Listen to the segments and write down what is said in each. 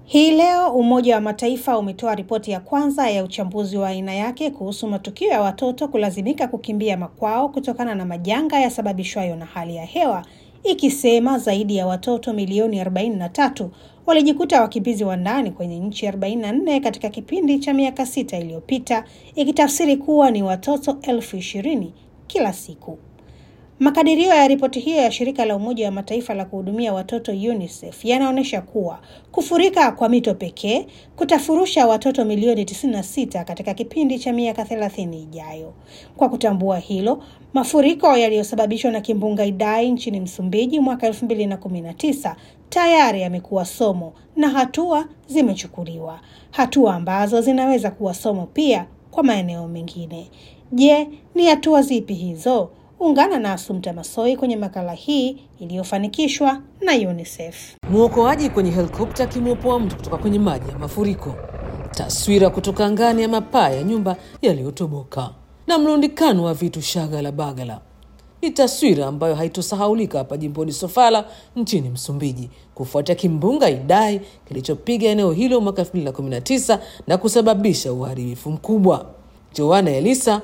Hii leo Umoja wa Mataifa umetoa ripoti ya kwanza ya uchambuzi wa aina yake kuhusu matukio ya watoto kulazimika kukimbia makwao kutokana na majanga yasababishwayo na hali ya hewa, ikisema zaidi ya watoto milioni 43 walijikuta wakimbizi wa ndani kwenye nchi 44 katika kipindi cha miaka sita iliyopita, ikitafsiri kuwa ni watoto elfu ishirini kila siku. Makadirio ya ripoti hiyo ya shirika la Umoja wa Mataifa la kuhudumia watoto UNICEF yanaonyesha kuwa kufurika kwa mito pekee kutafurusha watoto milioni 96 katika kipindi cha miaka 30 ijayo. Kwa kutambua hilo, mafuriko yaliyosababishwa na kimbunga Idai nchini Msumbiji mwaka 2019 tayari yamekuwa somo na hatua zimechukuliwa, hatua ambazo zinaweza kuwa somo pia kwa maeneo mengine. Je, ni hatua zipi hizo? Ungana na Asumta Masoi kwenye makala hii iliyofanikishwa na UNICEF. Mwokoaji kwenye helikopta akimwopoa mtu kutoka kwenye maji ya mafuriko, taswira kutoka angani ya mapaa ya nyumba yaliyotoboka na mlundikano wa vitu shagala bagala. Ni taswira ambayo haitosahaulika hapa jimboni Sofala nchini Msumbiji kufuatia kimbunga Idai kilichopiga eneo hilo mwaka 2019 na kusababisha uharibifu mkubwa. Joana Elisa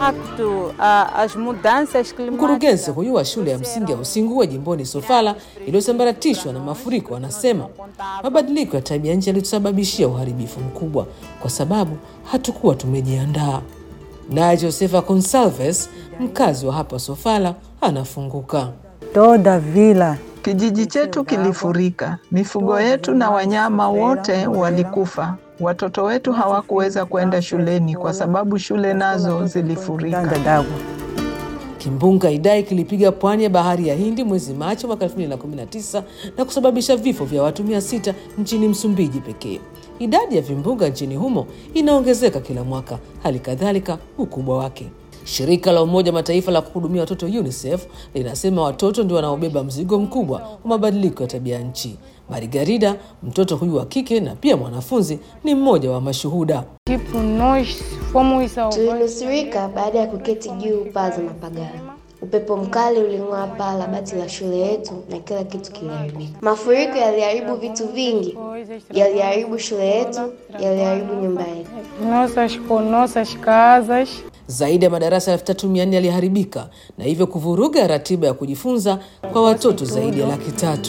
Mkurugenzi huyu wa shule ya msingi ya Usingue jimboni Sofala iliyosambaratishwa na mafuriko anasema mabadiliko ya tabia nchi yalitusababishia uharibifu mkubwa kwa sababu hatukuwa tumejiandaa. Naye Josefa Consalves, mkazi wa hapa Sofala, anafunguka. Toda vila Kijiji chetu kilifurika, mifugo yetu na wanyama wote walikufa. Watoto wetu hawakuweza kwenda shuleni kwa sababu shule nazo zilifurika. tanda d'água. Kimbunga Idai kilipiga pwani ya bahari ya Hindi mwezi Machi mwaka 2019 na kusababisha vifo vya watu 600 nchini Msumbiji pekee. Idadi ya vimbunga nchini humo inaongezeka kila mwaka, hali kadhalika ukubwa wake. Shirika la Umoja wa Mataifa la kuhudumia watoto UNICEF linasema watoto ndio wanaobeba mzigo mkubwa wa mabadiliko ya tabia nchi. Marigarida, mtoto huyu wa kike na pia mwanafunzi, ni mmoja wa mashuhuda. Tipo, nós fomos salvados. Tulinusurika baada ya kuketi juu paa za mapagala. Upepo mkali uling'oa paa la bati la shule yetu na kila kitu kiliharibika. Mafuriko yaliharibu vitu vingi, yaliharibu shule yetu, yaliharibu nyumba yetu. Nossas, com nossas casas. Zaidi ya madarasa elfu tatu mia nne yaliharibika na hivyo kuvuruga ratiba ya kujifunza kwa watoto zaidi ya laki tatu.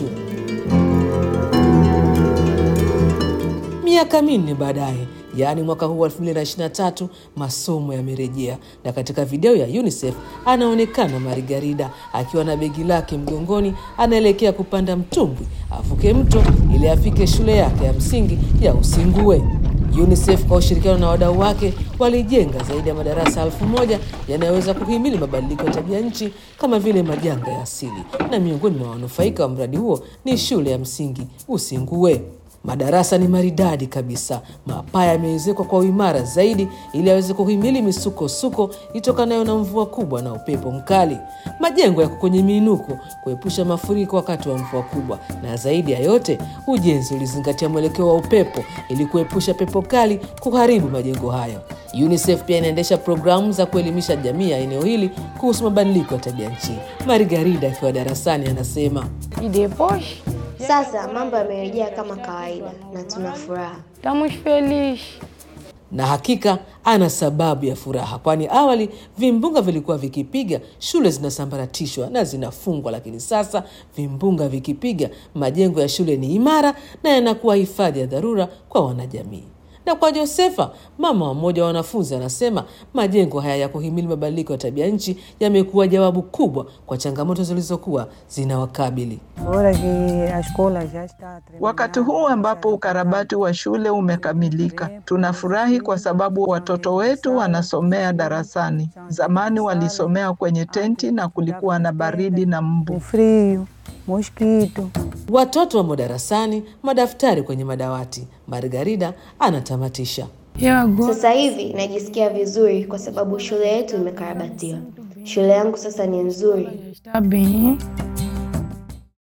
Miaka minne baadaye, yaani mwaka huu wa 2023, masomo yamerejea, na katika video ya UNICEF anaonekana Marigarida akiwa na begi lake mgongoni, anaelekea kupanda mtumbwi avuke mto ili afike shule yake ya msingi ya Usingue. UNICEF kwa ushirikiano na wadau wake walijenga zaidi ya madarasa elfu moja yanayoweza kuhimili mabadiliko ya tabia nchi kama vile majanga ya asili, na miongoni mwa wanufaika wa mradi huo ni shule ya msingi Usingue. Madarasa ni maridadi kabisa, mapaa yameezekwa kwa uimara zaidi ili aweze kuhimili misukosuko itokanayo na mvua kubwa na upepo mkali. Majengo yako kwenye miinuko kuepusha mafuriko wakati wa mvua kubwa, na zaidi ya yote, ujenzi ulizingatia mwelekeo wa upepo ili kuepusha pepo kali kuharibu majengo hayo. UNICEF pia inaendesha programu za kuelimisha jamii ya eneo hili kuhusu mabadiliko ya tabia nchi. Marigarida akiwa darasani anasema E depois, Sasa mambo yamerejea kama kawaida na tuna furaha. estamos felizes. na hakika ana sababu ya furaha, kwani awali vimbunga vilikuwa vikipiga shule zinasambaratishwa na zinafungwa, lakini sasa vimbunga vikipiga majengo ya shule ni imara na yanakuwa hifadhi ya dharura kwa wanajamii. Na kwa Josefa, mama wa mmoja wa wanafunzi, anasema majengo haya ya kuhimili mabadiliko ya tabia nchi yamekuwa jawabu kubwa kwa changamoto zilizokuwa zinawakabili. Agora que a escola já está terminada. Wakati huu ambapo ukarabati wa shule umekamilika, tunafurahi kwa sababu watoto wetu wanasomea darasani. Zamani walisomea kwenye tenti na kulikuwa na baridi na mbu. O frio, mosquito. Watoto wamo darasani, madaftari kwenye madawati. Margarida anatamatisha. E agora? Sasa hivi najisikia vizuri kwa sababu shule yetu imekarabatiwa. Shule yangu sasa ni nzuri. Está bem.